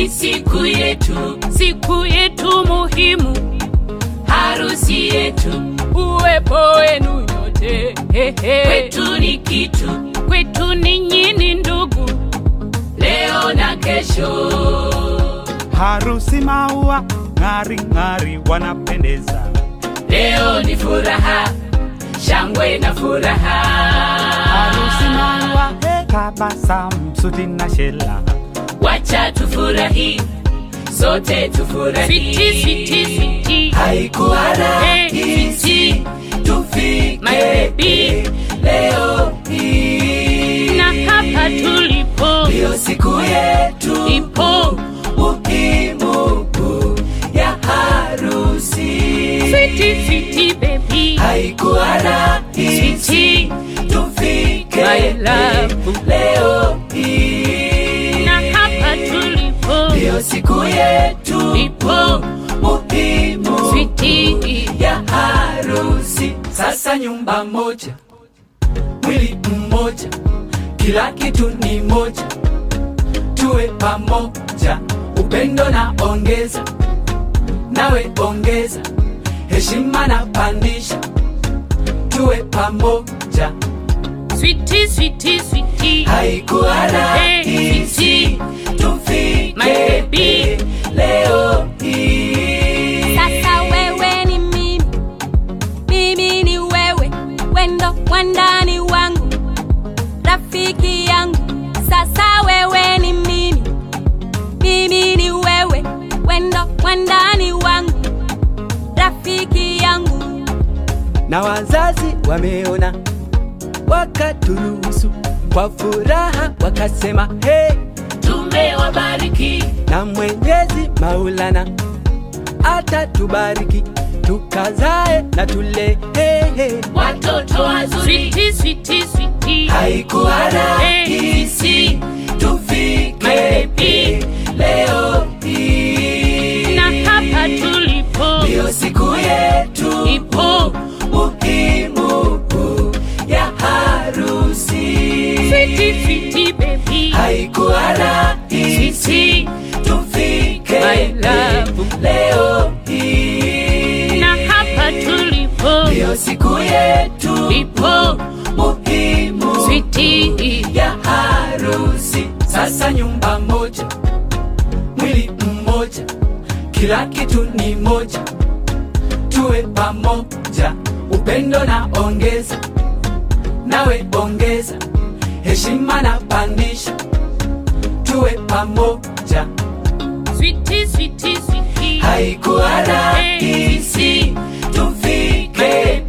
ni siku yetu, siku yetu muhimu, harusi yetu, uwepo wenu nyote hehe. kwetu ni kitu, kwetu ninyi ni ndugu, leo na kesho. Harusi maua ng'ari ng'ari wanapendeza. Leo ni furaha, shangwe na furaha. Harusi maua tabasamu, suti na shela. Wacha tufurahi, sote tufurahi. switi switi switi, Haikuwa Hey, rahisi My tufike baby. leo hii, na hapa tulipo ndiyo siku yetu ipo muhimu ya harusi. switi switi baby, Haikuwa rahisi switi tufike My love. leo hii, na hapa tulipo ndiyo siku yetu ipo muhimu switi ya harusi. Sasa nyumba moja, mwili mmoja, kila kitu ni moja, tuwe pamoja, upendo na ongeza, nawe ongeza, heshima na pandisha, tuwe pamoja. switi switi switi, Haikuwa rahisi tufike My baby. leo hii. Sasa wewe ni mimi, mimi ni wewe, wendo wandani wangu, rafiki yangu. Sasa wewe ni mimi, mimi ni wewe, wendo wandani wangu, rafiki yangu. na wazazi wameona, wakaturuhusu kwa furaha, wakasema hey, Tumewabariki na Mwenyezi Maulana atatubariki tukazae na tule hey, hey. watoto wazuri. switi switi switi, Haikuwa rahisi tufike My baby. leo hii, na hapa tulipo ndiyo siku yetu ipo muhimu ya harusi. switi switi baby, Haikuwa rahisi switi tufike My love. leo hii, na hapa tulipo ndiyo siku yetu ipo muhimu switi ya harusi. Sasa nyumba moja, mwili mmoja, kila kitu ni moja, tuwe pamoja, upendo na ongeza, nawe ongeza, heshima na pandisha, tuwe pamoja. switi switi switi, Haikuwa rahisi tufike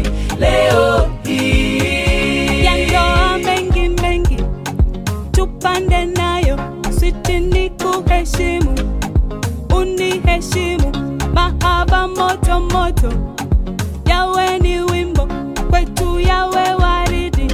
leo hii. ya ndoa mengi mengi tupande nayo, switi ni kuheshimu, uniheshimu, mahaba moto moto, yawe ni wimbo kwetu, yawe waridi,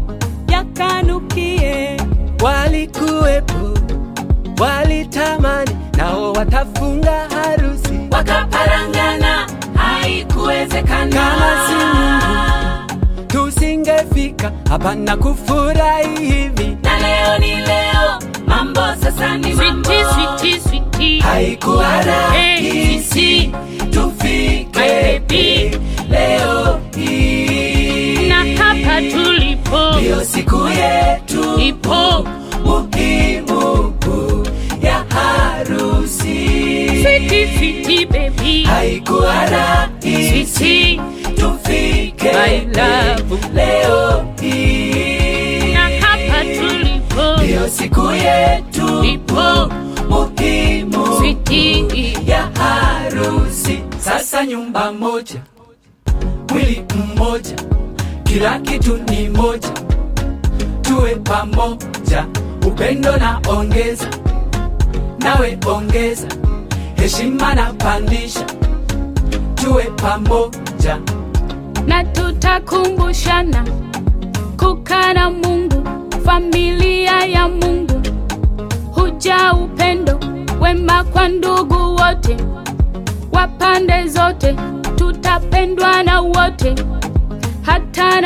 yakanukie Walikuwepo, walitamani, nao watafunga harusi wakaparangana, haikuwezekana. Kama si Mungu, tusingefika hapa na kufurahi hivi. na leo ni leo, mambo sasa ni mambo. switi switi switi, Haikuwa rahisi tufike My baby. leo hii, na hapa tulipo ndiyo siku yetu ipo muhimu ya harusi. switi switi baby, Haikuwa rahisi switi tufike My love. leo hii, na hapa tulipo ndiyo siku yetu ipo muhimu switi ya harusi. Sasa nyumba moja, mwili mmoja, kila kitu ni moja, tuwe pamoja, upendo na ongeza, nawe ongeza, heshima na pandisha, tuwe pamoja. na tutakumbushana kukaa na Mungu, familia ya Mungu, huja upendo wema kwa ndugu wote wa pande zote, tutapendwa na wote, hata